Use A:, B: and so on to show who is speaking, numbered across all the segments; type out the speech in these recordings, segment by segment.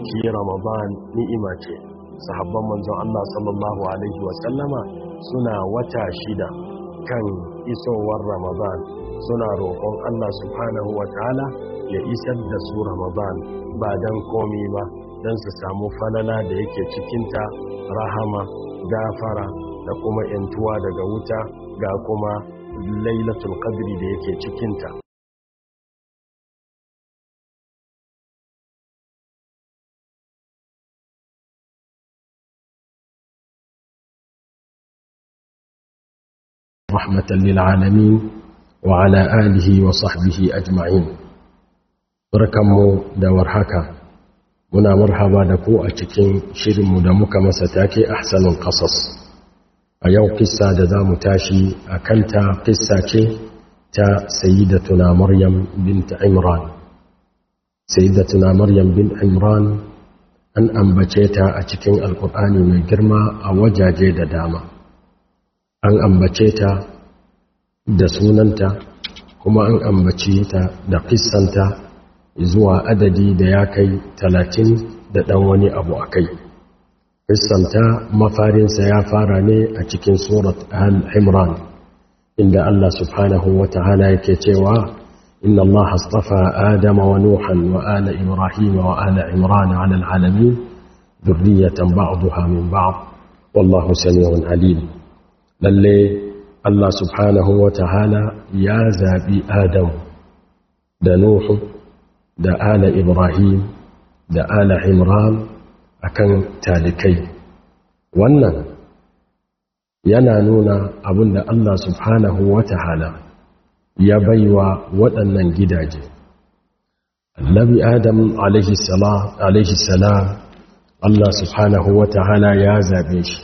A: shi ramadan ni'ima ce sahabban manzon Allah sallallahu alaihi wasallama suna wata shida kan isowar ramadan suna roƙon Allah subhanahu wa ta'ala ya isar da su ramadan ba don komi ba don su samu falala da yake cikinta rahama gafara da kuma yantuwa daga wuta ga kuma lailatul qadri da yake cikinta رحمة للعالمين وعلى آله وصحبه أجمعين barkanmu da warhaka muna marhaba da ku a cikin shirinmu da muka masa take ahsanul qasas a yau kissa da za mu tashi a kanta kissa ce ta sayyidatuna maryam bint imran sayyidatuna maryam bint imran an ambace ta a cikin alkur'ani mai girma a wajaje da dama an ambace ta da sunanta kuma an ambace ta da kissanta zuwa adadi da ya kai talatin da ɗan wani abu a kai kissanta mafarinsa ya fara ne a cikin surat al-imran inda Allah subhanahu wa ta'ala yake cewa inna Allah astafa adama wa nuhan wa ala ibrahim wa ala imran ala alalamin dhurriyatan ba'daha min ba'd wallahu sami'un alim lalle Allah subhanahu wa ta'ala ya zaɓi Adam da Nuhu da ala Ibrahim da ala Imran akan talikai wannan yana nuna abinda Allah subhanahu wa ta'ala ya baiwa waɗannan gidaje Annabi Adam alaihi salam Allah subhanahu wa ta'ala ya zaɓe shi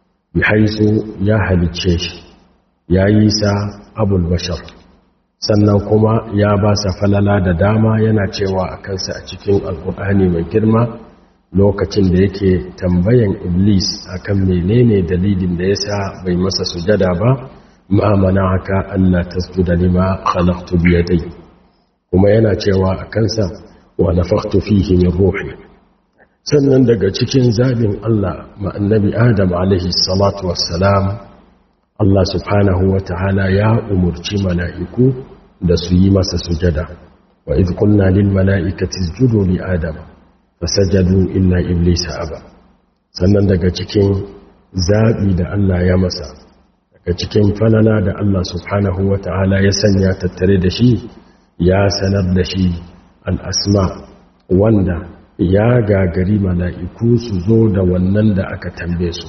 A: bihaisu ya halicce shi ya yi sa abul bashar sannan kuma ya ba sa falala da dama yana cewa a kansa a cikin alkur'ani mai girma lokacin da yake tambayan iblis akan menene dalilin da ya sa bai masa sujada ba ma'amana haka allah tasjuda lima khalaqtu biyadai kuma yana cewa a kansa wa nafakhtu fihi min ruhi sannan daga cikin zabin Allah ma'annabi Adam alaihi salatu wassalam Allah subhanahu wa ta'ala ya umurci mala'iku da su yi masa sujada wa idh qulna lil mala'ikati isjudu li adam fasajadu illa iblisa aba sannan daga cikin zabi da Allah ya masa daga cikin falala da Allah subhanahu wa ta'ala ya sanya tattare da shi ya sanar da shi al-asma wanda ya gagari mala'iku su zo da wannan da aka tambaye su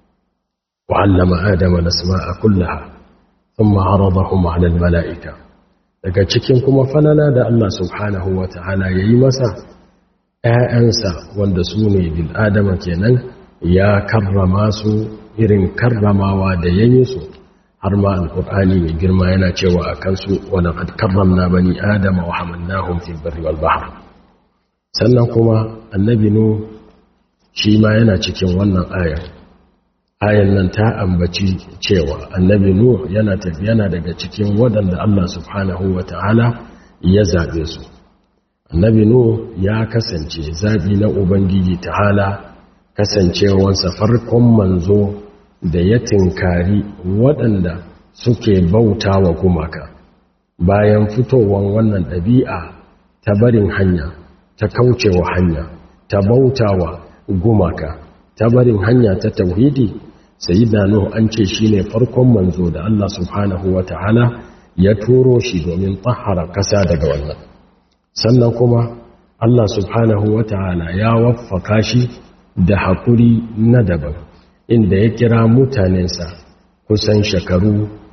A: wa'allama adama na sama'a kullaha sun ma'arada kuma halal mala'ika daga cikin kuma falala da Allah subhanahu wa ta'ala ya yi masa ‘ya'yansa wanda su ne bil'adama kenan ya karrama su irin karramawa da ya yi su har ma al'ur'ani mai girma yana cewa a kansu wadda karramna bani adama wa hamannahun fi bari wal bahar sannan kuma annabi nu shi ma yana cikin wannan ayar ayan nan ta ambaci cewa annabi nu yana yana daga cikin waɗanda Allah subhanahu wata'ala ya zabe su annabi nu ya kasance zabi na ubangiji ta'ala kasancewansa farkon manzo da ya tinkari waɗanda suke bauta wa gumaka bayan fitowar wannan ɗabi'a ta barin hanya ta kaucewa hanya ta bautawa gumaka ta barin hanya ta tauhidi sayyidina nuhu an ce shine farkon manzo da Allah subhanahu wataala ya turo shi domin tahara kasa daga wannan sannan kuma Allah subhanahu wataala ya waffaka shi da hakuri na daban inda ya kira mutanensa kusan shekaru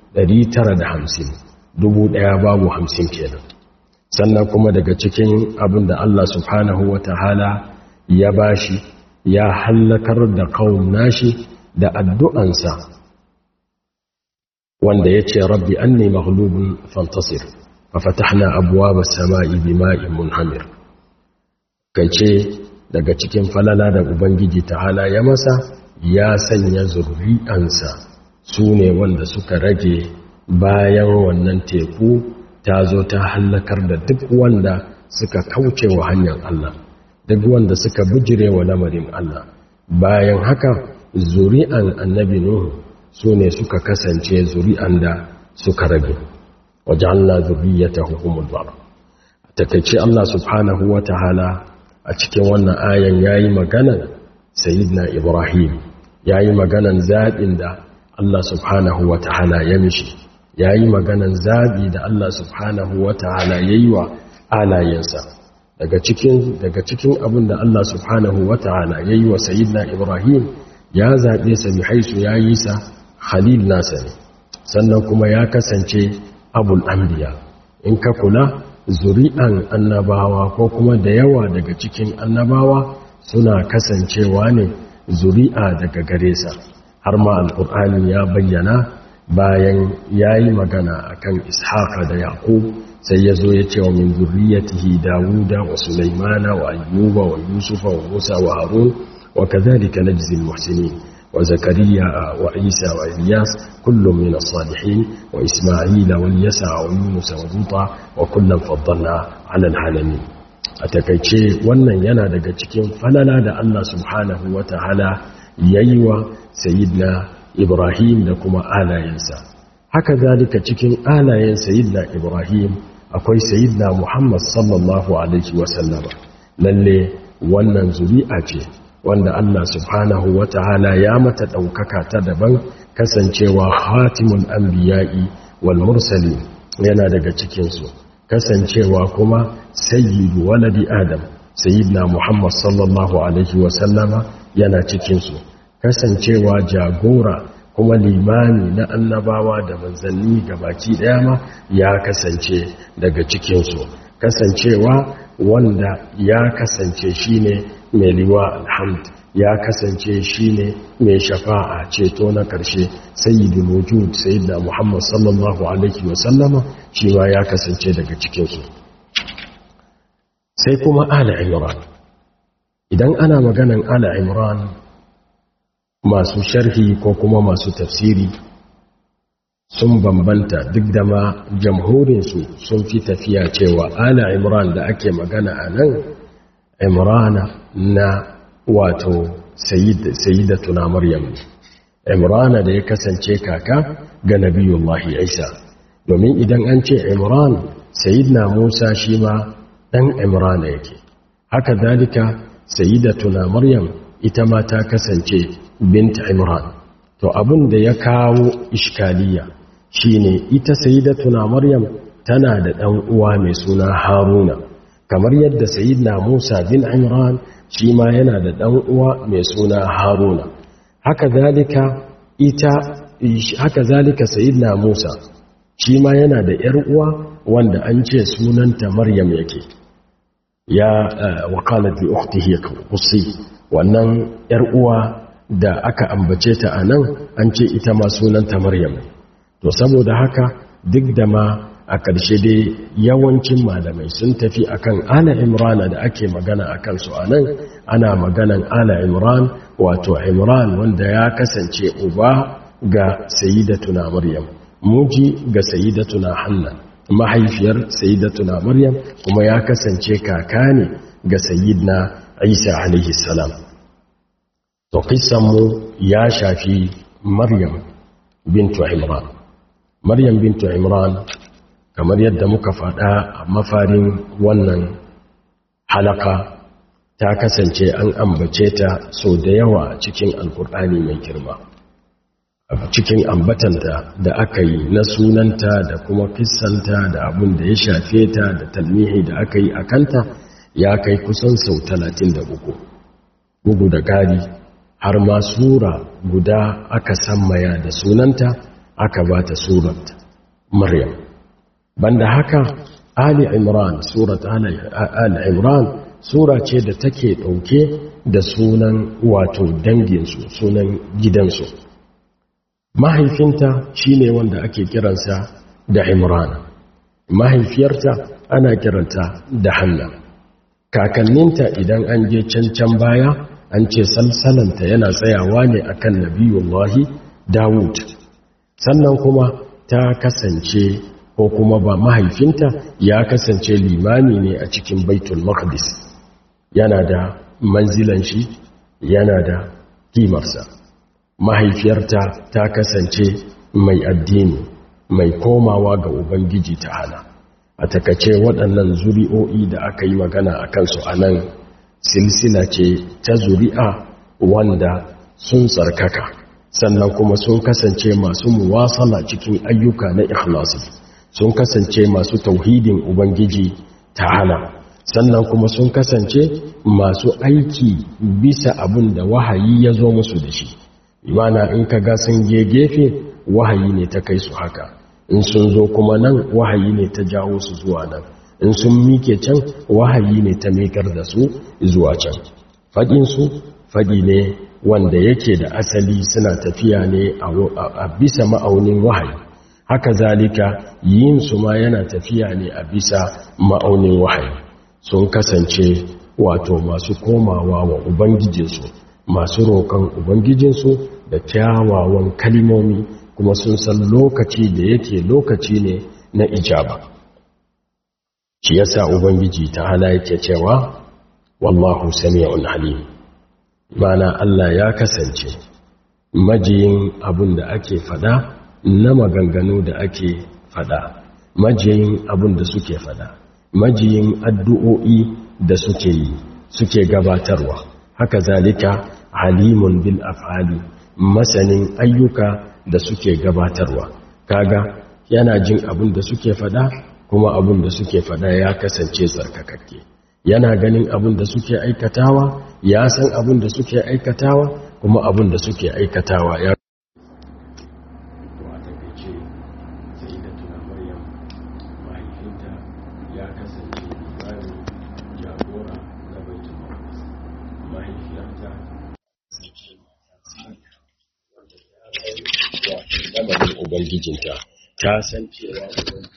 A: 950 dubu ɗaya babu hamsin kenan sannan kuma daga cikin abin da Allah subhanahu wa ta'ala ya bashi ya hallakar da kawun nashi da addu'ansa wanda ya ce rabbi an ne maghlubin fantasir fa fatahna abuwa ba sama'i bi ma'in munhamir kai ce daga cikin falala da ubangiji ta'ala ya masa ya sanya zurri'ansa su ne wanda suka rage bayan wannan teku ta zo ta hallakar da duk wanda suka kauce wa hanyar Allah duk wanda suka bujire wa lamarin Allah bayan haka zuri'an annabi nuhu su ne suka kasance zuri'an da suka rage waje'alna zuriyatahu humul bara takeice Allah subhanahu wataala a cikin wannan ayan yayi maganan sayyidina Ibrahim yayi maganan zabin da Allah subhanahu wataala ya mishi yayi maganan zabi da Allah subhanahu wataala yayi wa alayensa daga cikin daga cikin abin da Allah subhanahu wataala yayi wa sayyidina Ibrahim ya zabe sa bi haisu yayi sa khalil nasa ne sannan kuma ya kasance abul anbiya in ka kula zuri'an annabawa ko kuma da yawa daga cikin annabawa suna kasancewa ne zuri'a daga gare sa har ma alƙur'ani ya bayyana bayan ya yi magana akan ishaqa da yaqub sai ya zo ya ce wa min zurriyatihi dawuda wa sulaimana wa ayyuba wa yusufa wa musa wa harun wa kadhalika najzi al-muhsinin وزكريا وعيسى وإلياس كل من الصالحين وإسماعيل واليسع ويونس ولوطا وكلا فضلنا على العالمين أتكيتشي wannan yana daga cikin falala da Allah subhanahu wataala yayi wa sayyidina Ibrahim da kuma alayensa haka zalika cikin alayen sayyidina Ibrahim akwai sayyidina Muhammad sallallahu alaihi wasallama lalle wannan zuri'a ce wanda Allah subhanahu wa ta'ala ya mata ɗaukaka ta daban kasancewa hatimul anbiya'i wal mursali yana daga cikinsu kasancewa kuma sayyidu waladi adam sayyidina muhammad sallallahu alaihi wasallama yana cikinsu kasancewa jagora kuma limani na annabawa da manzanni gabaki ɗaya ma ya kasance daga cikinsu kasancewa wanda ya kasance shine mai liwa alhamd ya kasance shine mai shafa'a ceto na karshe sayyidul wujud sayyidina muhammad sallallahu alaihi wasallama shi ma ya kasance daga cikinsu sai kuma ala imran idan ana maganan ala imran masu sharhi ko kuma masu tafsiri sun bambanta duk da ma jamhurinsu sun fi tafiya cewa ala imran da ake magana a nan imrana na wato sayyidatuna maryam imrana da ya kasance kaka ga nabiyullahi isa domin idan an ce imran sayyidina musa shi ma dan imrana yake haka dalika sayyidatuna maryam ita ma ta kasance bint imran to abin da ya kawo iskaliya shine ita sayyidatuna maryam tana da dan uwa mai suna haruna kamar yadda sayidina Musa bin Imran shi ma yana da ɗan uwa mai suna Haruna haka zalika ita haka zalika sayidina Musa shi ma yana da ƴar uwa wanda an ce sunanta Maryam yake ya waqalat li ukhtihi qusi wannan ƴar uwa da aka ambace ta anan an ce ita ma sunanta Maryam to saboda haka duk da ma a ƙarshe dai yawancin malamai sun tafi akan ala imran da ake magana a kansu a nan ana maganan ala imran wato imran wanda ya kasance uba ga sayidatuna maryam muji ga sayidatuna hanna mahaifiyar sayidatuna maryam kuma ya kasance kaka ne ga sayidna isa alaihi salam to mu ya shafi maryam bintu imran maryam bintu imran kamar yadda muka faɗa a mafarin wannan halaka ta kasance an ambace ta sau da yawa cikin alkur'ani mai girma cikin ambatanta da aka yi na sunanta da kuma kissanta da abin da ya shafe ta da talmihi da aka yi a kanta ya kai kusan sau talatin da uku bugu da gari har ma sura guda aka sammaya da sunanta aka ba ta surat maryam banda haka ali imran surat ali imran sura ce da take ɗauke da sunan wato danginsu sunan gidansu mahaifinta shine wanda ake kiransa da imran mahaifiyarta ana kiranta da hanna kakanninta idan an je can baya an ce salsalanta yana tsayawa ne akan nabiyullahi dawud sannan kuma ta kasance ko kuma ba mahaifinta ya kasance limami ne a cikin baitul maqdis yana da manzilan shi yana da kimarsa mahaifiyarta ta kasance mai addini mai komawa ga ubangiji ta'ala a takace waɗannan zuri'o'i da aka yi magana a kansu a nan silsila ce ta zuri'a wanda sun tsarkaka sannan kuma sun kasance masu muwasala cikin ayyuka na ikhlasi sun kasance masu tauhidin ubangiji ta'ala sannan kuma sun kasance masu aiki bisa abin da wahayi ya zo musu da shi imana in ka ga sun gefe wahayi ne ta kai su haka in sun zo kuma nan wahayi ne ta jawo su zuwa nan in sun mike can wahayi ne ta mikar da su zuwa can faɗinsu faɗi ne wanda yake da asali suna tafiya ne a bisa ma'aunin wahayi haka zalika yin su ma yana tafiya ne a bisa ma'aunin wahayi sun kasance wato masu komawa wa ubangijinsu masu roƙon ubangijinsu da kyawawan kalimomi kuma sun san lokaci da yake lokaci ne na ijaba shi yasa ubangiji ta hala yake cewa wallahu sami'un alim mana Allah ya kasance majiyin abin da ake fada na maganganu da ake fada majiyin abin da suke fada majiyin addu'o'i da suke yi suke gabatarwa haka zalika halimun bil af'ali masanin ayyuka da suke gabatarwa kaga yana jin abin da suke fada kuma abin da suke fada ya kasance tsarkakakke yana ganin abin da suke aikatawa ya san abin da suke aikatawa kuma abin da suke aikatawa ya ubangijinta ta san cewa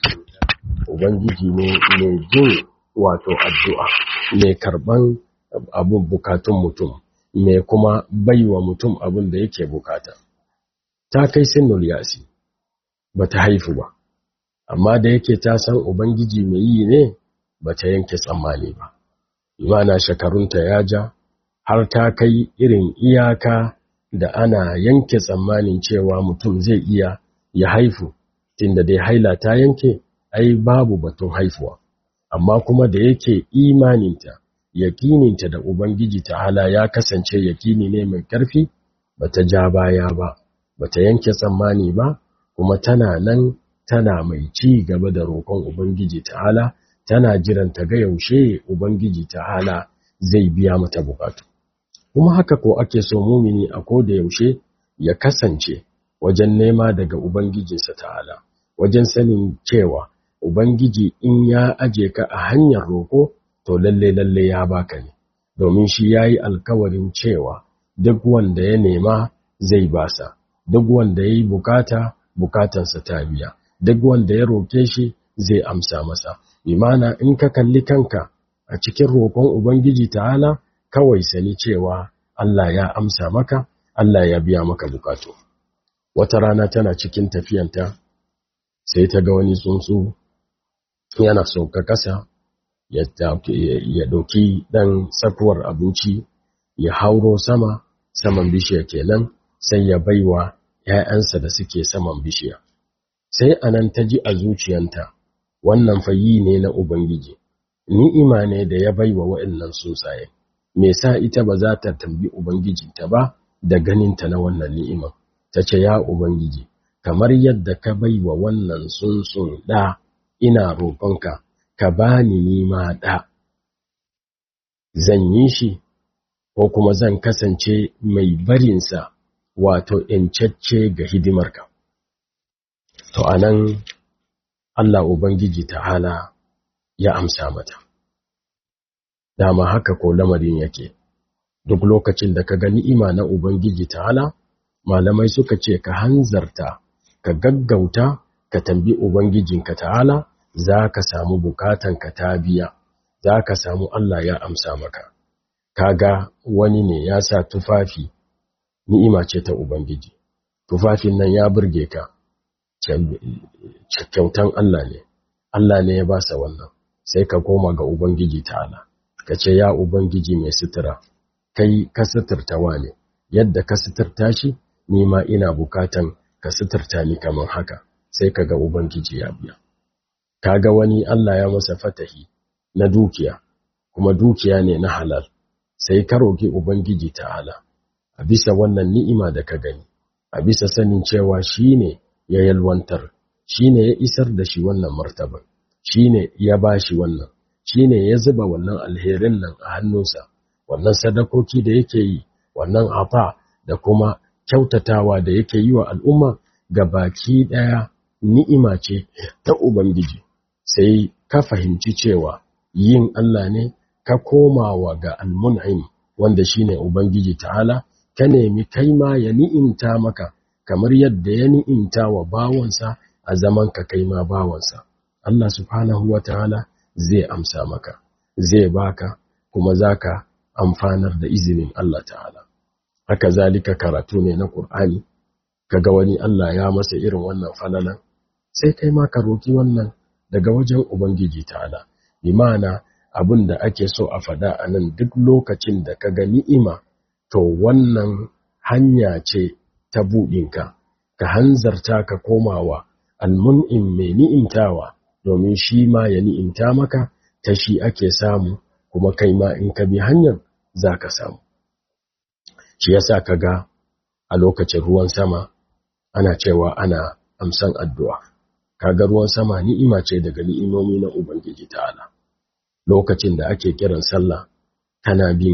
A: ubangiji ne mai jin wato addu'a mai karban abun bukatun mutum mai kuma baiwa mutum abin da yake bukata ta kai sinnul yasi ba ta haifu ba amma da yake ta san ubangiji mai yi ne ba ta yanke tsammani ba imana shekarunta ya ja har ta kai irin iyaka da ana yanke tsammanin cewa mutum zai iya ya haifu tunda dai haila ta yanke ai babu batun haifuwa amma kuma da yake imaninta yakininta da ubangiji ta'ala ya kasance yakini ne mai karfi bata ja baya ba bata yanke tsammani ba kuma tana nan tana mai ci gaba da roƙon ubangiji ta'ala tana jiran ta ga yaushe ubangiji ta'ala zai biya mata bukatu kuma haka ko ake so mumini a ko da yaushe ya kasance wajen nema daga ubangijinsa ta'ala wajen sanin cewa ubangiji in ya aje ka a hanyar roƙo to lalle lalle ya baka ne domin shi yayi alkawarin cewa duk wanda ya nema zai basa duk wanda yayi bukata bukatansa ta biya duk wanda ya roke shi zai amsa masa imana in ka kalli kanka a cikin roƙon ubangiji ta'ala kawai sani cewa Allah ya amsa maka Allah ya biya maka bukatu wata rana tana cikin tafiyanta sai ta ga wani tsuntsu yana sauka ƙasa ya ɗauki ɗan tsakuwar abinci ya hauro sama saman bishiya kenan sai ya baiwa ‘ya'yansa da suke saman bishiya sai anan ta ji a zuciyanta wannan fayi ne na ubangiji ni'ima ne da ya baiwa wa'annan tsuntsaye me sa ita ba za ta tambi ubangijinta ba da ganinta na wannan ni'iman ta ce ya ubangiji kamar yadda ka baiwa wannan tsuntsun ɗa ina roƙonka ka bani nima ɗa zan yi shi ko kuma zan kasance mai barinsa wato ‘yancacce ga hidimarka. To, a nan Allah Ubangiji ta'ala ya amsa mata. Dama haka ko lamarin yake, duk lokacin da ka ga ni'ima na Ubangiji ta'ala, malamai suka ce ka hanzarta, ka gaggauta, ka tambi Ubangijinka ta'ala, za ka samu bukatanka ta biya, za ka samu Allah ya amsa maka. Kaga wani ne ya sa tufafi ni'ima ce ta Ubangiji, tufafin nan ya burge ka, kyautan Allah ne, Allah ne ya ba sa wannan, sai ka koma ga Ubangiji ta'ala, ka ce ya ubangiji mai sutura kai ka suturta wane yadda ka suturta shi ni ma ina bukatan ka suturta ni kamar haka sai ka ga ubangiji ya biya kaga wani Allah ya masa fatahi na dukiya kuma dukiya ne na halal sai ka roki ubangiji ta'ala a bisa wannan ni'ima da ka gani a bisa sanin cewa shine ya yalwantar shine ya isar da shi wannan martaban shine ya bashi wannan shine ya zuba wannan alherin nan a hannunsa wannan sadakoki da yake yi wannan ata da kuma kyautatawa da yake yi wa al'umma ga baki daya ni'ima ce ta ubangiji sai ka fahimci cewa yin Allah ne ka komawa ga almun'im wanda shine ubangiji ta'ala ka nemi kai ma ya ni'imta maka kamar yadda ya ni'imta wa bawansa a zaman ka kai ma bawansa Allah subhanahu wa ta'ala zai amsa maka zai baka kuma zaka amfanar da izinin Allah ta'ala haka zalika karatu ne na Qur'ani kaga wani Allah ya masa irin wannan falalan sai kai ma ka roki wannan daga wajen Ubangiji ta'ala bi ma'ana abin da ake so a fada a nan duk lokacin da ka ga ni'ima to wannan hanya ce ta buɗinka ka hanzarta ka komawa almun'im mai ni'imtawa domin shi ma ya ni'imta maka ta shi ake samu kuma kai ma in ka bi hanyar za ka samu shi yasa ka ga a lokacin ruwan sama ana cewa ana amsan addu'a kaga ruwan sama ni'ima ce daga ni'imomi na ubangiji ta'ala lokacin da ake kiran sallah kana bin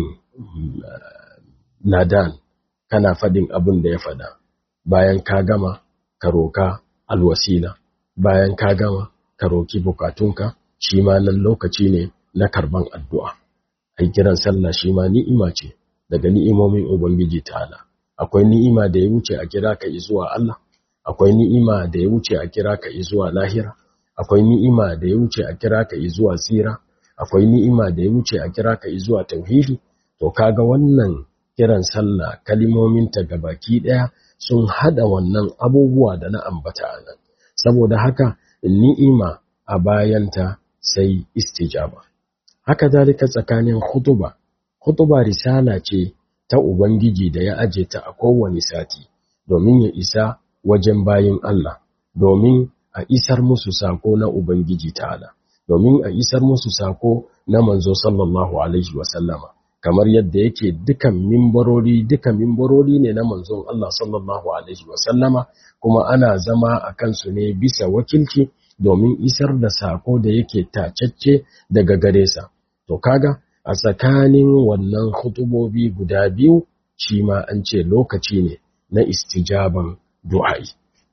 A: ladan kana fadin abin da ya fada bayan ka gama ka roka alwasila bayan ka gama ka roki bukatunka shi ma nan lokaci ne na karban addu'a ai kiran sallah shi ma ni'ima ce daga ni'imomin ubangiji ta'ala akwai ni'ima da ya wuce a kira ka zuwa Allah akwai ni'ima da ya wuce a kira ka zuwa lahira akwai ni'ima da ya wuce a kira ka zuwa tsira akwai ni'ima da ya wuce a kira ka zuwa tauhidi to kaga wannan kiran sallah kalimominta gabaki daya sun hada wannan abubuwa da na ambata a nan saboda haka ni'ima a bayanta sai istijaba haka zalika tsakanin khutuba khutuba risala ce ta ubangiji da ya aje ta a kowane sati domin ya isa wajen bayin Allah domin a isar musu sako na ubangiji ta'ala domin a isar musu sako na manzo sallallahu alaihi wasallama kamar yadda yake dukan mimbarori duka mimbarori ne na manzon Allah sallallahu alaihi wasallama kuma ana zama a kansu ne bisa wakilci domin isar da sako da yake tacacce daga gare sa to kaga a tsakanin wannan hutubobi guda biyu shi ma an ce lokaci ne na istijaban du'a'i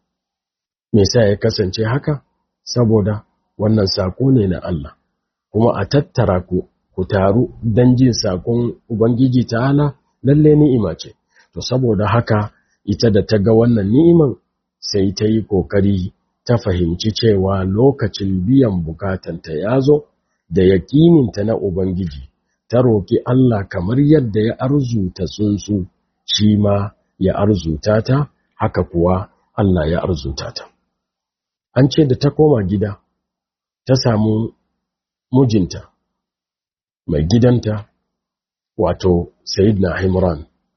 A: me sa ya kasance haka saboda wannan sako ne na Allah kuma a tattara ku ku taru don jin sakon ubangiji ta'ala lalle ni'ima ce to saboda haka ita da ta ga wannan ni'iman sai ta yi kokari ta fahimci cewa lokacin biyan bukatanta ya zo da yakininta na ubangiji ta roki Allah kamar yadda ya arzuta tsuntsu shi ma ya arzuta ta haka kuwa Allah ya arzuta ta an ce da ta koma gida ta samu mijinta mai gidanta wato Sayyidina Himran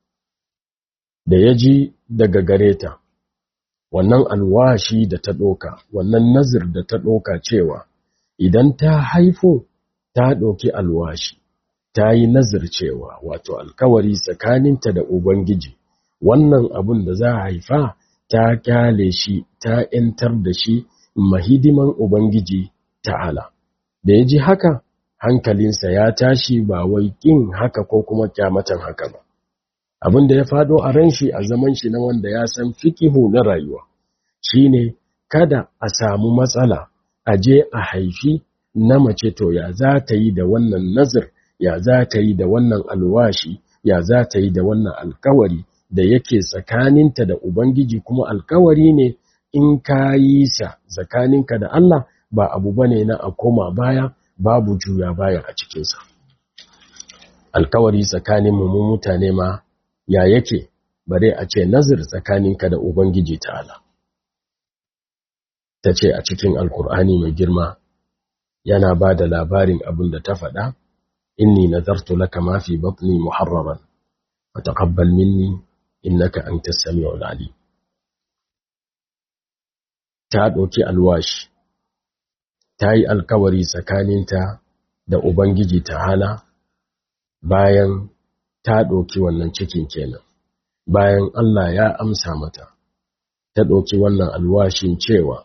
A: da ya ji daga gare ta wannan alwashi da ta ɗoka wannan nazir da ta ɗoka cewa idan ta haifo ta ɗoki alwashi ta yi nazir cewa wato alkawari tsakaninta da Ubangiji wannan abun da za a haifa ta kyale shi ta ‘yantar da shi mahidiman Ubangiji ta'ala. Da ya ji haka, hankalinsa ya tashi ba wai ƙin haka ko kuma kyamatan haka ba. Abin da ya faɗo a ran shi a zaman shi na wanda ya san fikihu na rayuwa, shi ne kada a samu matsala a je a haifi na mace to ya za ta yi da wannan nazir, ya za ta yi da wannan alwashi, ya za ta yi da wannan alkawari da yake tsakaninta da Ubangiji kuma alkawari ne in ka yi sa tsakaninka da Allah ba abu bane na a koma baya babu juya baya a cikinsa. Alkawari tsakanin mu mutane ma ya yake bare a ce nazir tsakaninka da Ubangiji ta'ala. Ta ce a cikin Alkur'ani mai girma yana ba da labarin abin da ta faɗa inni nadartu laka ma fi batni muharraran fataqabbal minni innaka antas samiul alim ta ɗauki alwashi ta yi alkawari tsakaninta da Ubangiji ta'ala bayan ta ɗauki wannan cikin kenan bayan Allah ya amsa mata ta ɗauki wannan alwashin cewa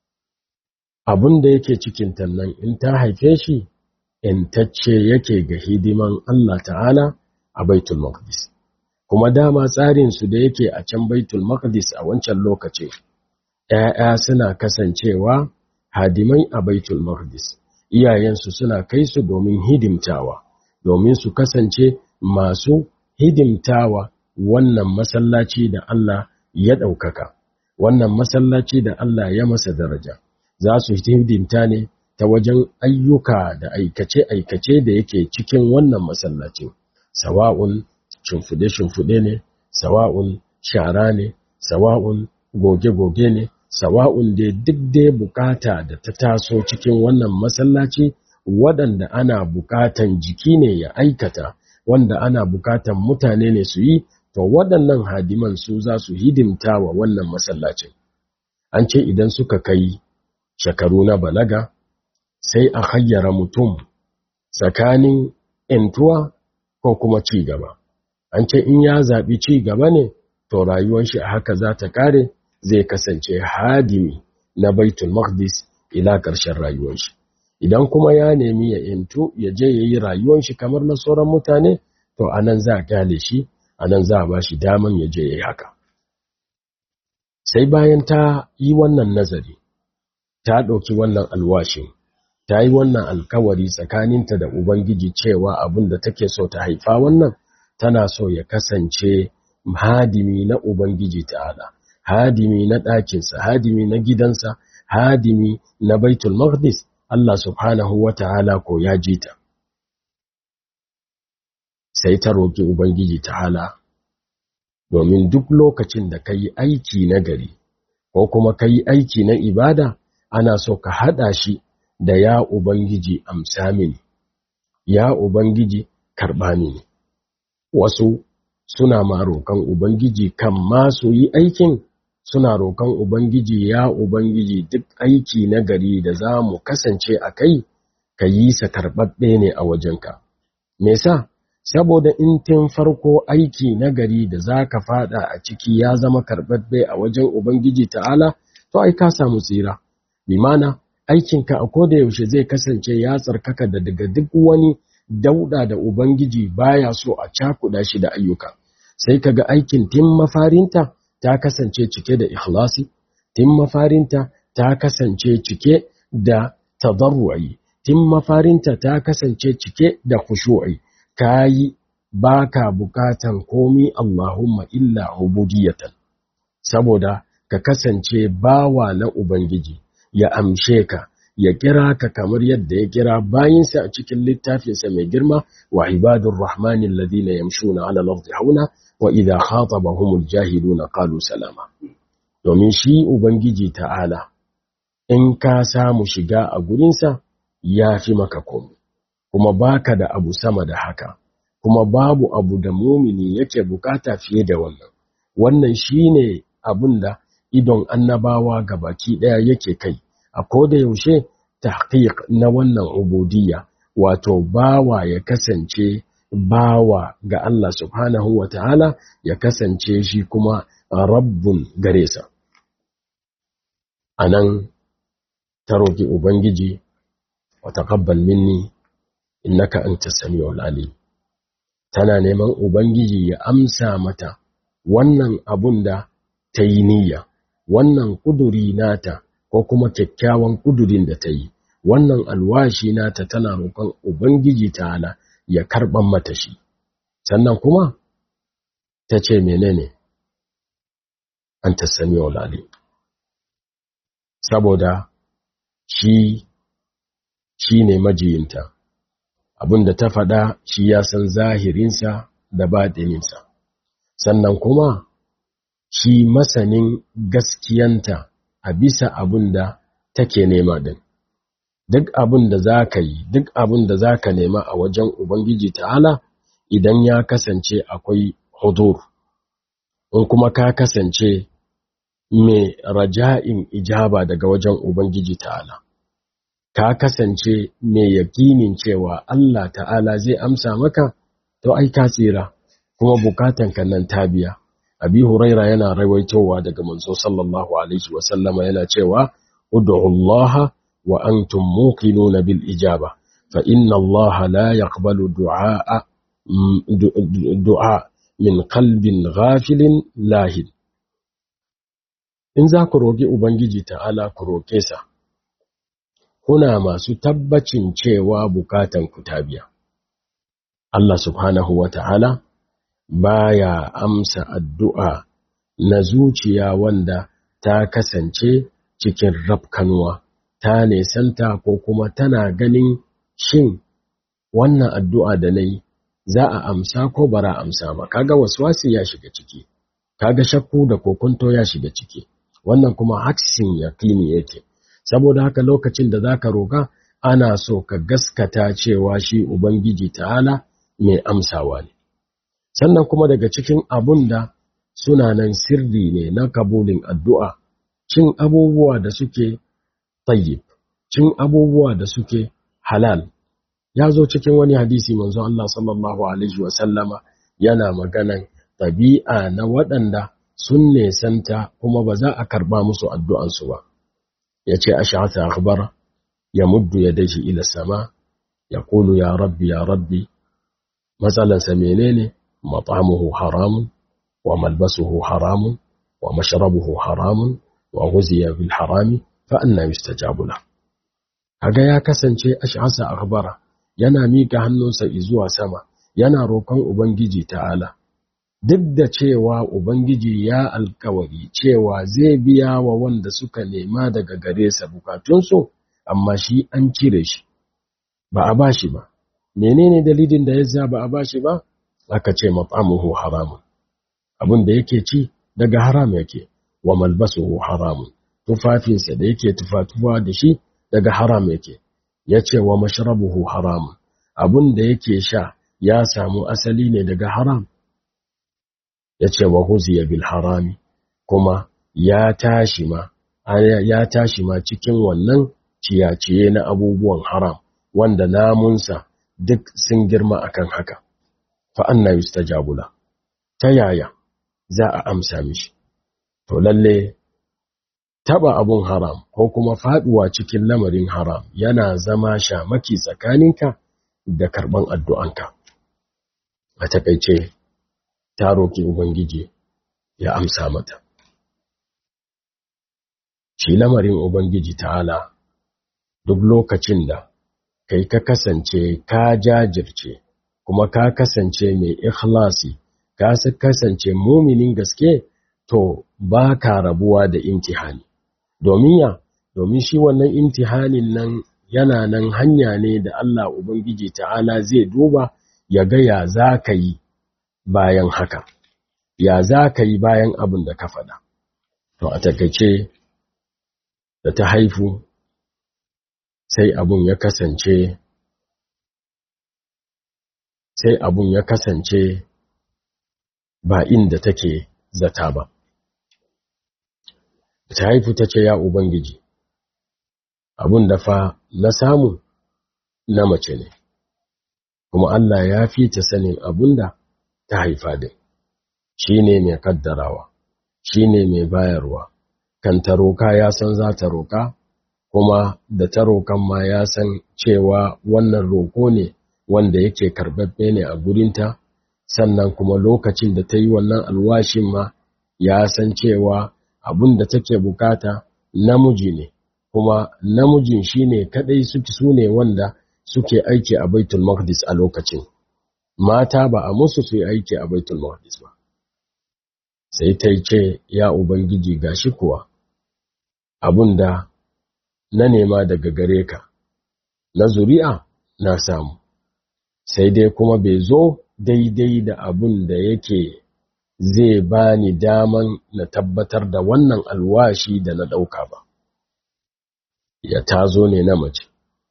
A: abin da yake cikin nan in ta haife shi intacce yake ga hidiman Allah ta'ala a baitul maqdis kuma dama tsarinsu da yake a can baitul maqdis a wancan lokacin ‘ya'ya suna kasancewa hadimai a baitul maqdis iyayensu suna kai su domin hidimtawa domin su kasance masu hidimtawa wannan masallaci da Allah ya ɗaukaka wannan masallaci da Allah ya masa daraja za su hidimta ne ta wajen ayyuka da aikace-aikace da yake cikin wannan masallacin sawa'un shimfude-shimfude ne sawa'un shara ne sawa'un goge-goge ne sawa'un da duk dai bukata da ta taso cikin wannan masallaci waɗanda ana bukatan jiki ne ya aikata wanda ana bukatan mutane ne su yi to waɗannan hadiman su za su hidimta wa wannan masallacin an ce idan suka kai shekaru na balaga sai a hayyara mutum tsakanin ‘yantuwa ko kuma ci gaba an ce in ya zaɓi ci gaba ne to rayuwar shi a haka za ta ƙare zai kasance hadimi na baitul maqdis ila ƙarshen rayuwar shi idan kuma ya nemi ya intu ya je ya yi rayuwar shi kamar na sauran mutane to anan za a kyale shi anan za a ba shi daman ya je ya yi haka sai bayan ta yi wannan nazari ta ɗauki wannan alwashin ta yi wannan alkawari tsakaninta da ubangiji cewa abin da take so ta haifa wannan tana so ya kasance hadimi na ubangiji ta'ala hadimi na ɗakinsa, hadimi na gidansa, hadimi na Baitul Maqdis, Allah subhanahu wa ta'ala ko ya ji ta. Sai ta roƙi Ubangiji ta'ala, domin duk lokacin da ka yi aiki na gari, ko kuma ka yi aiki na ibada, ana so ka haɗa shi da ya Ubangiji amsa mini, ya Ubangiji karɓa mini. Wasu suna ma roƙon Ubangiji kan masu yi aikin suna roƙon Ubangiji ya Ubangiji duk aiki na gari da za mu kasance a kai, ka yi sa karɓaɓɓe ne a wajenka. Me sa, saboda in tun farko aiki na gari da za ka faɗa a ciki ya zama karɓaɓɓe a wajen Ubangiji ta'ala, to ai ka samu tsira. Bimana, aikinka a koda yaushe zai kasance ya tsarkaka da daga duk wani dauɗa da Ubangiji baya so a cakuɗa shi da ayyuka. Sai ka ga aikin tun mafarinta ta kasance cike da ikhlasi, tun mafarinta ta kasance cike da tadarru'i, tun mafarinta ta kasance cike da khushu'i. Kayi baka bukatan komi Allahumma illa ubudiyatan. Saboda ka kasance bawa na Ubangiji, ya amshe ka, ya kira ka kamar yadda ya kira bayinsa a cikin littafinsa mai girma wa ibadun rahmanin ladina yamshuna ala lafzi hauna wa idha khatabahumul jahiluna qalu salama domin shi ubangiji ta'ala in ka samu shiga a gurinsa ya fi maka komai kuma baka da abu sama da haka kuma babu abu da mumini yake bukata fiye da wannan wannan shine abin da idon annabawa gabaki daya yake kai a koda yaushe tahqiq na wannan ubudiyya wato bawa ya kasance bawa ga Allah subhanahu wa ta'ala ya kasance shi kuma rabbun gare sa. A nan ta roƙi Ubangiji wa taƙabbal minni innaka anta samiul alim tana neman Ubangiji ya amsa mata wannan abun da ta yi niyya, wannan kuduri nata ko kuma kyakkyawan kudurin da ta yi, wannan alwashi nata tana roƙon Ubangiji ta'ala ya karɓan mata shi sannan kuma ta ce menene an ta sami olali saboda shi shi ne majiyinta abinda ta faɗa shi ya san zahirinsa da baɗininsa sannan kuma shi masanin gaskiyanta a bisa abin da take nema din duk abin da za ka yi duk abin da za ka nema a wajen ubangiji ta'ala idan ya kasance akwai hudur in kuma ka kasance mai raja'in ijaba daga wajen ubangiji ta'ala ka kasance mai yakinin cewa Allah ta'ala zai amsa maka to ai ka tsira kuma bukatanka nan ta biya abi huraira yana rawaitowa daga manzo sallallahu alaihi wa sallama yana cewa ud'u Allah wa antum muqinuna bil ijaba fa inna Allah la yaqbalu du'a du'a min qalbin ghafilin lahin in za ku roƙi ubangiji ta'ala ku roƙe sa kuna masu tabbacin cewa bukatan ku ta biya Allah subhanahu wa ta'ala baya amsa addu'a na zuciya wanda ta kasance cikin rafkanuwa ta nesanta ko kuma tana ganin shin wannan addu'a da na yi za a amsa ko bara amsa ba kaga waswasi ya shiga ciki kaga shakku da kokunto ya shiga ciki wannan kuma haksin yakini yake saboda haka lokacin da zaka roga ana so ka gaskata cewa shi ubangiji ta'ala mai amsawa ne sannan kuma daga cikin abun da suna nan sirri ne na kabulin addu'a cin abubuwa da suke tayyib cin abubuwa da suke halal ya zo cikin wani hadisi manzo Allah sallallahu alaihi wa sallama yana maganan tabi'a na waɗanda sun nesanta kuma ba za a karba musu addu'ansu ba ya ce ash'ata akhbara ya muddu yadayhi ila sama ya kulu ya rabbi ya rabbi matsalansa menene mat'amuhu haramun wa malbasuhu haramun wa mashrabuhu haramun wa ghuziya bil harami fa anna yustajabu la kaga ya kasance ash'asa akhbara yana mika hannunsa zuwa sama yana roƙon ubangiji ta'ala duk da cewa ubangiji ya alkawari cewa zai biya wa wanda suka nema daga gare sa bukatunsu amma shi an cire shi ba a bashi ba menene dalilin da yasa ba a bashi ba aka ce mat'amuhu haramun abin da yake ci daga haram yake wa malbasuhu haramun tufafinsa da yake tufatuwa da shi daga haram yake yace wa mashrabuhu haramun abin da yake sha ya samu asali ne daga haram yace wa huziya bil harami kuma ya tashi ma ya tashi ma cikin wannan ciyaciye na abubuwan haram wanda namunsa duk sun girma akan haka fa anna yustajabu la ta yaya za a amsa mishi to lalle taba abun haram ko kuma faduwa cikin lamarin haram yana zama shamaki tsakaninka da karban addu'anka a takeice ta roki ubangiji ya amsa mata shi lamarin ubangiji ta'ala duk lokacin da kai ka kasance ka jajirce kuma ka kasance mai ikhlasi ka kasance muminin gaske to ba ka rabuwa da imtihani domin ya domin shi wannan imtihanin nan yana nan hanya ne da Allah Ubangiji ta'ala zai duba ya ga ya za ka yi bayan haka ya za ka yi bayan abin da ka faɗa to a takaice da ta haifu sai abun ya kasance sai abun ya kasance ba inda take zata ba ta haifu ta ce ya ubangiji abun da fa na samu na mace ne kuma Allah ya fi ta sanin abun da ta haifa din shi ne mai kaddarawa shi ne mai bayarwa kan ta roka ya san za ta roka kuma da ta rokan ma ya san cewa wannan roko ne wanda yake karbabbe ne a gurinta sannan kuma lokacin da ta yi wannan alwashin ma ya san cewa abin da take bukata namiji ne kuma namijin shine kadai suke su ne wanda suke aiki a baitul maqdis a lokacin mata ba a musu su yi aiki a baitul maqdis ba sai ta ce ya ubangiji gashi kuwa abin da na nema daga gare ka na zuri'a na samu sai dai kuma bai zo daidai da abun da yake zai bani daman na tabbatar da wannan alwashi da na ɗauka ba ya tazo ne na mace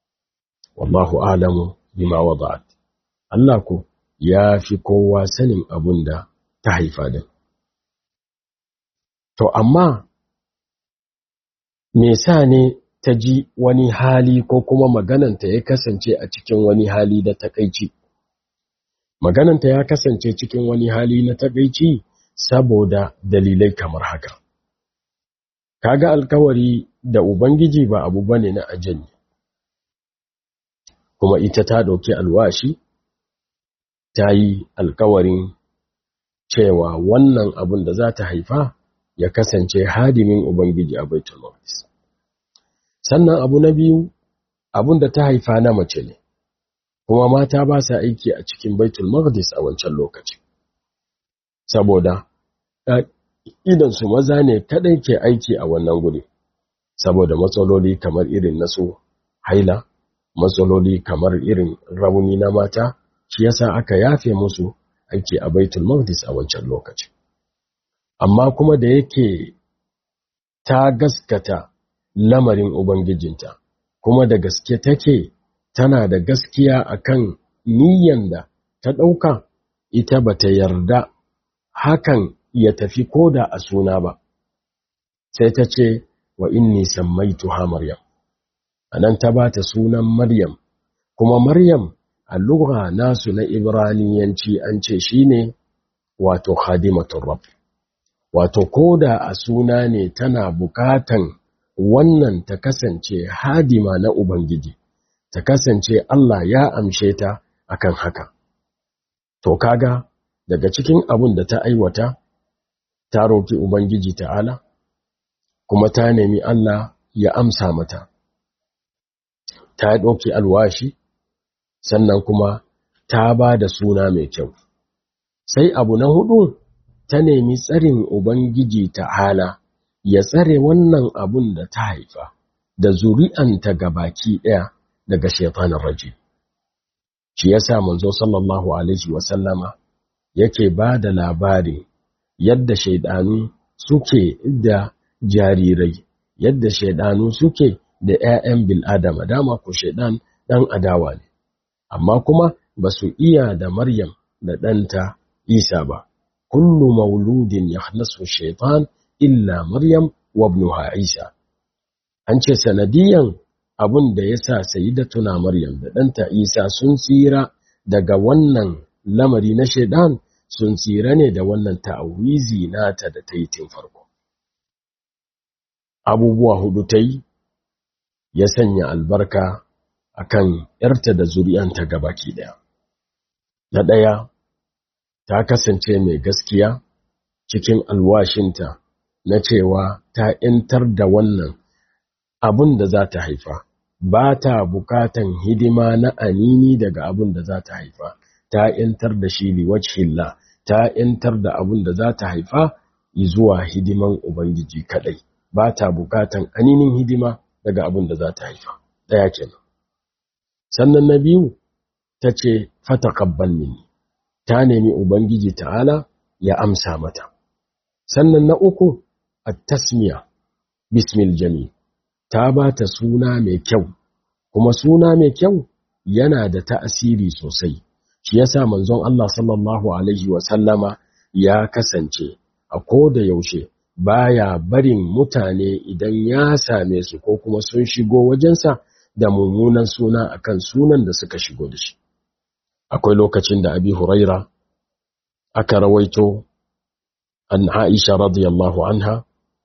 A: wallahu alamu bima wada'at Allah ku ya fi kowa sanin abun da ta haifa din to amma me sa ne ta ji wani hali ko kuma magananta ya kasance a cikin wani hali da takaici magananta ya kasance cikin wani hali na takaici saboda dalilai kamar haka kaga alkawari da ubangiji ba abu bane na ajali kuma ita ta dauki alwashi ta yi alkawarin cewa wannan abun da za ta haifa ya kasance hadimin ubangiji a baitul maqdis sannan abu na biyu abun da ta haifa na mace ne kuma mata ba sa aiki a cikin baitul maqdis a wancan lokaci saboda idan su maza ne kadai ke aiki a wannan guri saboda matsaloli kamar irin nasu haila matsaloli kamar irin rauni na mata shi yasa aka yafe musu aiki a baitul maqdis a wancan lokaci amma kuma da yake ta gaskata lamarin ubangijinta kuma da gaske take tana da gaskiya akan niyyan da ta ɗauka ita bata yarda hakan ya tafi koda a suna ba sai ta ce wa inni sammaituha maryam anan ta bata sunan maryam kuma maryam a lugha nasu na ibraniyanci an ce shine wato khadimatur rabb wato koda a suna ne tana bukatan wannan ta kasance hadima na ubangiji ta kasance Allah ya amshe ta akan haka to kaga daga cikin abun da ta aiwata ta roki ubangiji ta'ala kuma ta nemi Allah ya amsa mata ta ɗauki alwashi sannan kuma ta ba da suna mai kyau sai abu na hudu ta nemi tsarin ubangiji ta'ala ya tsare wannan abun da ta haifa da zuri'anta gabaki ɗaya daga shaitanin raji shi yasa manzo sallallahu alaihi wasallama yake ba da labari yadda shaidanu suke da jarirai yadda shaidanu suke da ‘ya'yan bil'adama dama ku shaidan ɗan adawa ne amma kuma ba su iya da maryam da ɗanta isa ba kullu mauludin ya nasu shaitan illa maryam wa ibnuha isa an ce sanadiyan abun da ya sa tuna maryam da ɗanta isa sun tsira daga wannan lamari na shaidan sun tsira ne da wannan ta'awizi nata da ta yi tun farko abubuwa hudu ta yi ya sanya albarka akan ‘yarta da zuri'anta gabaki ɗaya. Na ɗaya, ta kasance mai gaskiya cikin alwashinta na cewa ta ‘yantar da wannan abun da za ta haifa, ba ta bukatan hidima na anini daga abun da za ta haifa, ta ‘yantar da shi liwajhillah, ta ‘yantar da abun da za ta haifa zuwa hidiman Ubangiji kaɗai, ba ta bukatan aninin hidima daga abin da za ta haifa ɗaya kenan sannan na biyu ta ce fata kabbal mini ta nemi ubangiji ta'ala ya amsa mata sannan na uku at-tasmiya bismil jami ta ba ta suna mai kyau kuma suna mai kyau yana da ta'asiri sosai shi yasa manzon Allah sallallahu alaihi wa sallama ya kasance a koda yaushe baya barin mutane idan ya same su ko kuma sun shigo wajensa da mummunan suna akan sunan da suka shigo da shi akwai lokacin da abi huraira aka rawaito an aisha radiyallahu anha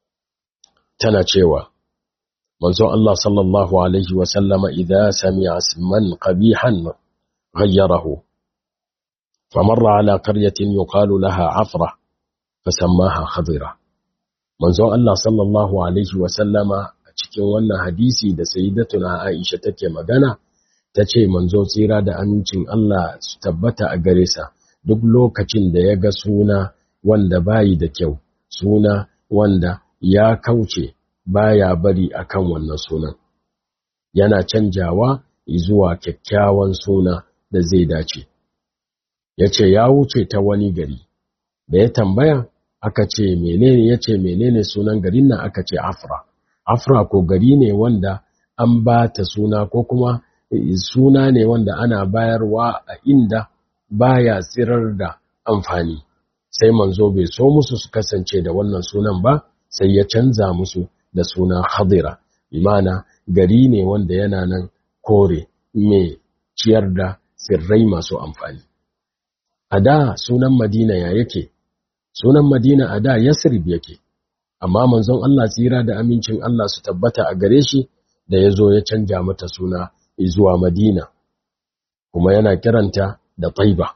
A: tana cewa manzo Allah sallallahu alaihi wa sallama idza sami'a isman qabihan ghayyarahu famarra ala qaryatin yuqalu laha afra fasammaha khadira manzon Allah sallallahu alaihi wasallama a cikin wannan hadisi da sayyidatuna Aisha take magana tace manzo tsira da amincin Allah su tabbata a gare sa duk lokacin da ya ga suna wanda bayi da kyau suna wanda ya kauce baya bari akan wannan sunan yana canjawa zuwa kyakkyawan suna da zai dace yace ya wuce ta wani gari da ya tambaya aka ce menene yace menene sunan garin nan aka ce afra afra ko gari ne wanda an ba ta suna ko kuma suna ne wanda ana bayarwa a inda baya tsirar da amfani sai manzo bai so musu su kasance da wannan sunan ba sai ya canza musu da suna hadira imana gari ne wanda yana nan kore mai ciyar da tsirrai masu amfani a da sunan madina ya yake sunan madina a da yasrib yake amma manzon Allah tsira da amincin Allah su tabbata a gare shi da ya zo ya canja mata suna zuwa madina kuma yana kiranta da taiba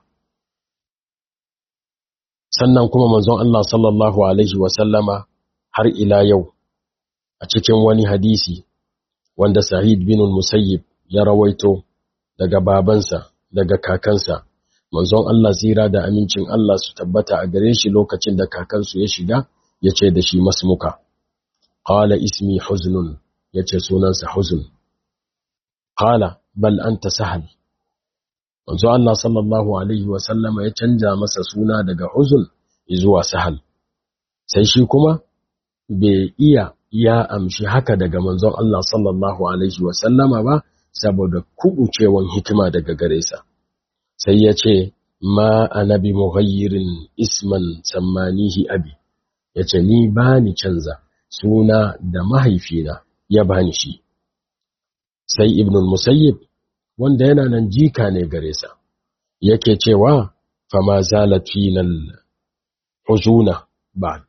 A: sannan kuma manzon Allah sallallahu alaihi wasallama har ila yau a cikin wani hadisi wanda Sa'id bin Musayyib ya rawaito daga babansa daga kakansa manzon Allah tsira da amincin Allah su tabbata a gare shi lokacin da kakansu ya shiga ya ce da shi masmuka qala ismi huznun ya ce sunansa huzun qala bal anta sahal manzo Allah sallallahu alaihi wa sallama ya canja masa suna daga huzun zuwa sahal sai shi kuma bai iya ya amshi haka daga manzon Allah sallallahu alaihi wa sallama ba saboda kubucewan hikima daga gare sa sai ya ce ma anabi mughayyirin isman sammanihi abi yace ni bani canza suna da mahaifina ya bani shi sai ibn musayyib wanda yana nan jika ne gare sa yake cewa fama zalat final huzuna ba'd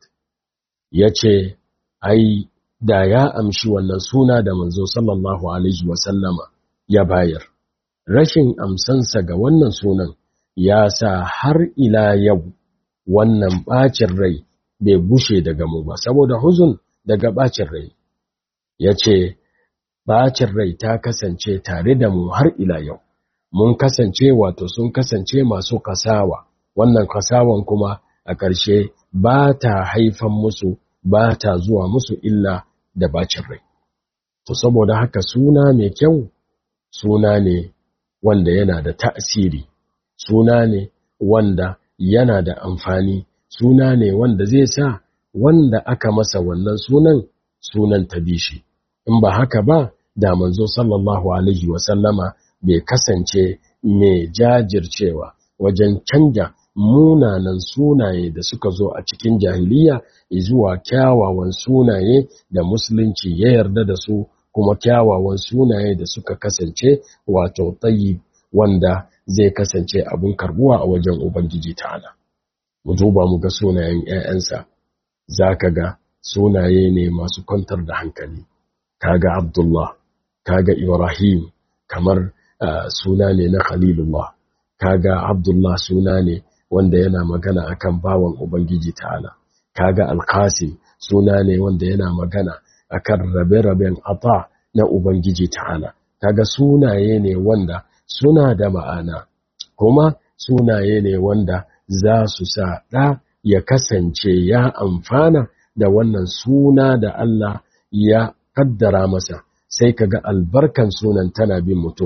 A: yace ai da ya amshi wannan suna da manzo sallallahu alaihi wa sallama ya bayar rashin amsansa ga wannan sunan ya sa har ila yau wannan bacin rai bai bushe daga mu ba saboda huzun daga bacin rai yace bacin rai ta kasance tare da mu har ila yau mun kasance wato sun kasance masu kasawa wannan kasawan kuma a ƙarshe ba ta haifan musu ba ta zuwa musu illa da bacin rai to saboda haka suna mai kyau suna ne wanda yana da ta'asiri suna ne wanda yana da amfani suna ne wanda zai sa wanda aka masa wannan sunan sunan ta bishi in ba haka ba da manzo sallallahu alaihi wasallama bai kasance mai jajircewa wajen canja munanan sunaye da suka zo a cikin jahiliya zuwa kyawawan sunaye da musulunci ya yarda da su kuma kyawawan sunaye da suka kasance wato tsayi wanda zai kasance abin karbuwa a wajen ubangiji ta'ala mu duba mu ga sunayen 'ya'yansa zaka ga sunaye ne masu kwantar da hankali kaga abdullah kaga ibrahim kamar uh, suna ne na khalilullah kaga abdullah suna ne wanda yana magana akan bawan ubangiji ta'ala kaga alqasim suna ne wanda yana magana akan rabe-raben ata na ubangiji ta'ala kaga sunaye ne wanda suna da ma'ana kuma sunaye ne wanda za su sa ɗa ya kasance ya amfana da wannan suna da Allah ya kaddara masa sai kaga albarkan sunan tana bin mutum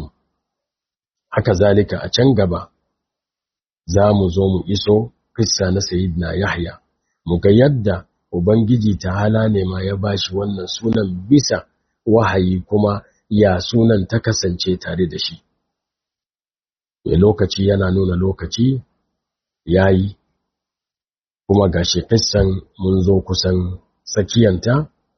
A: haka zalika a can gaba za mu zo mu iso kissa na sayidina yahya mu ga yadda ubangiji ta'ala ne ma ya bashi wannan sunan bisa wahayi kuma ya sunan ta kasance tare da shi mai lokaci yana nuna lokaci yayi kuma gashi kissan mun zo kusan tsakiyanta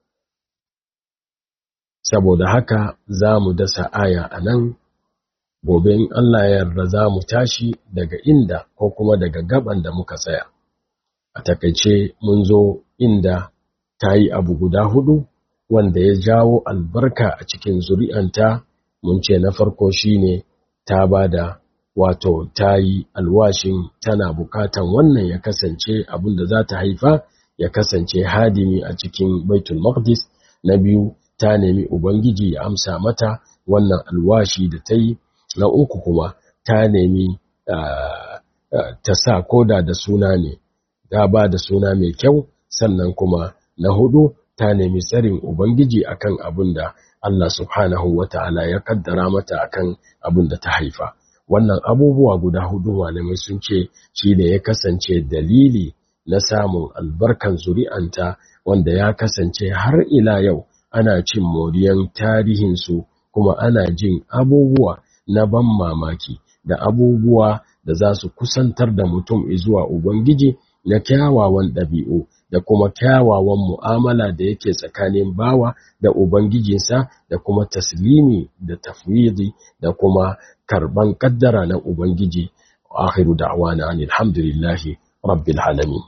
A: saboda haka za mu dasa aya a nan gobe in Allah ya yarda za mu tashi daga inda ko kuma daga gaban da muka tsaya a takaice mun zo inda ta yi abu guda hudu wanda ya jawo albarka a cikin zuri'anta mun ce na farko shine ta bada wato ta yi alwashin tana bukatan wannan ya kasance abin da za ta haifa ya kasance hadimi a cikin baitul maqdis na biyu ta nemi ubangiji ya amsa mata wannan alwashi da ta yi na uku kuma ta nemi ta sa koda da suna ne ta ba da suna mai kyau sannan kuma na hudu ta nemi tsarin ubangiji akan abin da Allah subhanahu wata'ala ya kaddara mata akan abin da ta haifa wannan abubuwa guda hudu malamai sun ce shi ne ya kasance dalili na samun albarkan zuri'anta wanda ya kasance har ila yau ana cin moriyan tarihinsu ko kuma ana jin abubuwa na ban mamaki da abubuwa da za su kusantar da mutum zuwa Ubangiji na kyawawan ɗabi'u da kuma kyawawan mu'amala da yake tsakanin bawa da Ubangijinsa da kuma taslimi da tafwidi da kuma karban kaddara na Ubangiji akhiru da'wana alhamdulillahi rabbil alamin